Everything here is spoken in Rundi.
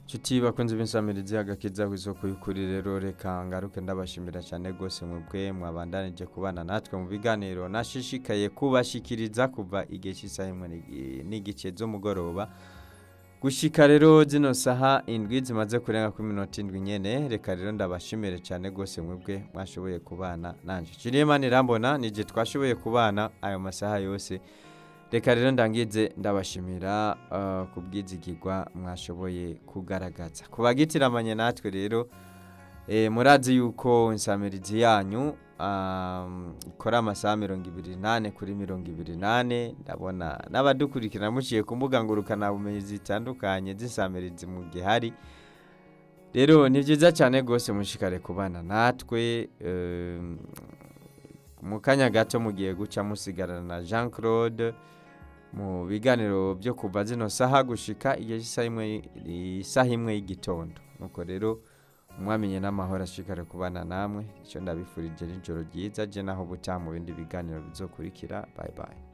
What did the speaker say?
nshuti bakunze b'insamirizi agakiza ku isoko y'ukuri rero reka ngaruke ndabashimira cyane rwose mwebwe mwabandanije kubana natwe mu biganiro nashishikaye kubashikiriza kuva igihe cy'isaha imwe n'igi- n'igice z'umugoroba gushika rero zino saha indwi zimaze kurenga kuri minota indwi nyene reka rero ndabashimire cyane rwose mwebwe mwashoboye kubana nanje Julienne irambona nije twashoboye kubana ayo masaha yose reka rero ndangize ndabashimira uh, ku bwizigirwa mwashoboye kugaragaza ku bagitiramanye natwe rero e, murazi yuko insamirizi yanyu um, ikora amasaha mirongo ibiri nane kuri mirongo ibiri nane ndabona n'abadukurikira muciye ku mbuga ngurukanabumenyi zitandukanye z'insamirizi mu gihe hari rero ni byiza cyane rwose mushikare kubana natwe um, mu kanya gato mugiye guca musigarana na jean claude mu biganiro byo kuva zino saha gushika igihe cy'isaha imwe isaha imwe y'igitondo nuko rero mwamenye n'amahoro ashikare kubana namwe icyo ndabifurije nijoro ryiza je naho butaha mu bindi biganiro bizokurikira bye bye